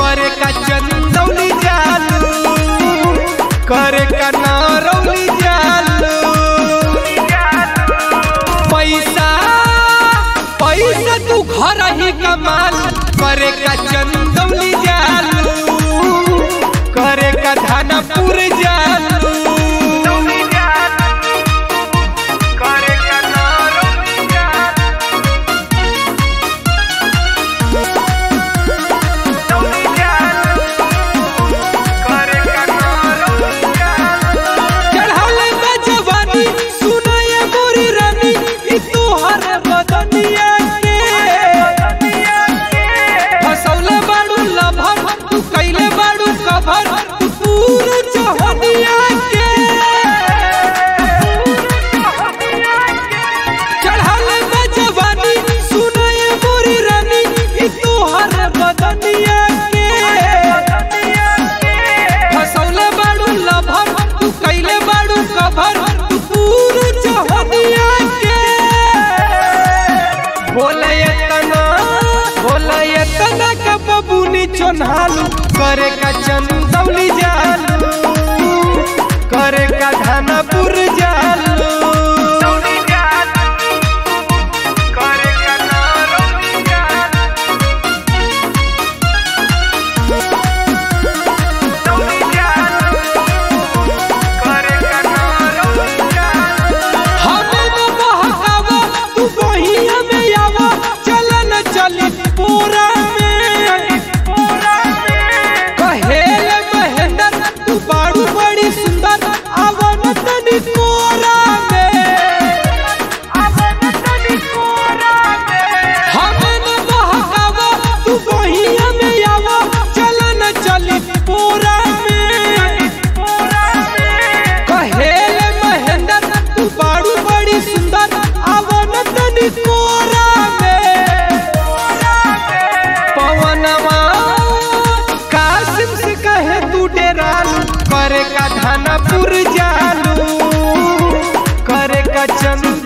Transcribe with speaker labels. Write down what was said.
Speaker 1: करे का चंदौली जालू करे का नारौली जालू पैसा पैसा तू घर ही कमाल करे का चंदौली जालू करे का धानापुर जालू करे का नारौली जालू चढ़ाले बा जवानी सुनाए मोरी रानी ई तोहर बदनिया के फसौले बाड़ू लभर तू कैले बाड़ू कभर तू पूरा जहनिया के चढ़ाले बा जवानी सुनाए मोरी रानी ई तोहर बदनिया के फसौले बाड़ू लभर तू कैले बाड़ू कभर तू पूरा जहनिया के बोले एतना बोले एतना का बबूनी चोन्हालू करे का चंदौली जालू करे का धानापुर जालू करे का नारौली जालू हमें न बहकावा, तू बहिया में आवा, चल न चली पूरा में। कहेले महेंदर, तू बारू बड़ी सुंदर, आवा न तनी कोरा में। हमें न बहकावा, तू बहिया में आवा, चल न चली पूरा में। कहेले महेंदर तू बारू बड़ी सुंदर आवन तनी कोरा में पवनवा कासिम से कहे तू डेरालू करे का धानापुर जालू करे का चंद